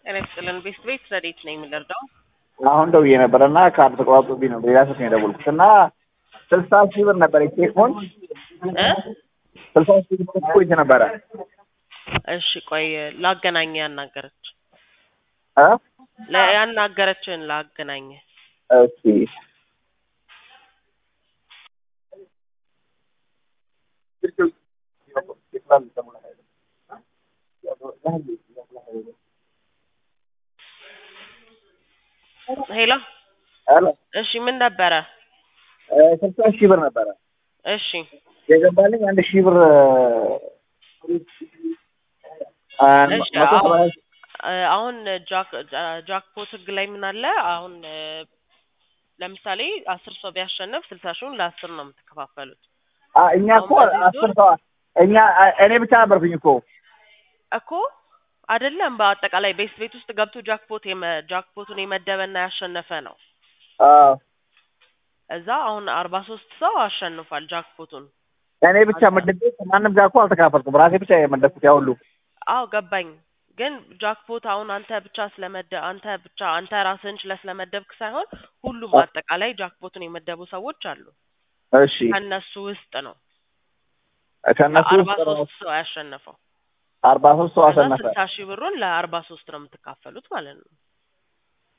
ጤና ይስጥልን ቤት ቤት ረዴት ነኝ የምንረዳው አሁን ደውዬ ነበረ እና ካርድ ተቋርጦብኝ ነው ሌላ ስልክ ነው የደወልኩት እና ስልሳ ሺህ ብር ነበረ ቼክ ሆን እ ስልሳ ሺህ ብር ቆይት ነበረ እሺ ቆይ ላገናኘ ያናገረች እ ለ- ያናገረችን ላገናኘ እሺ ሄሎ ሄሎ እሺ ምን ነበረ ስልሳ ሺህ ብር ነበረ እሺ የገባልኝ አንድ ሺህ ብር አ፣ እሺ መቶ ሰባ አሁን እ፣ አሁን ጃክ ጃ- ጃክፖት ህግ ላይ ምን አለ አሁን እ፣ ለምሳሌ አስር ሰው ቢያሸንፍ ስልሳ ሺውን ለአስር ነው የምትከፋፈሉት አ፣ እኛ እኮ አሁን በዚህ አስር ሰው እኛ አ- እኔ ብቻ ነበርኩኝ እኮ እኮ አይደለም በአጠቃላይ ቤት ቤት ውስጥ ገብቶ ጃክፖት የመ- ጃክፖቱን የመደበና ያሸነፈ ነው አዎ እዛ አሁን አርባ ሶስት ሰው አሸንፏል ጃክፖቱን እኔ ብቻ መድቤ ማንም ጋር እኮ አልተካፈልኩም ራሴ ብቻ የመደብኩት ያ ሁሉ አዎ ገባኝ ግን ጃክፖት አሁን አንተ ብቻ ስለመደ አንተ ብቻ አንተ ራስህን ችለህ ስለመደብክ ሳይሆን ሁሉም አጠቃላይ ጃክፖቱን የመደቡ ሰዎች አሉ እሺ ከእነሱ ውስጥ ነው ከእነሱ አርባ ውስጥ ነው ሶስት ሰው ያሸነፈው አርባ ሶስት ሰው ከዛ አሸነፈ ስልሳ ሺህ ብሩን ለአርባ ሶስት ነው የምትካፈሉት ማለት ነው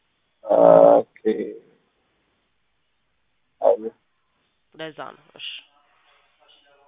ኦኬ ለዛ ነው እሺ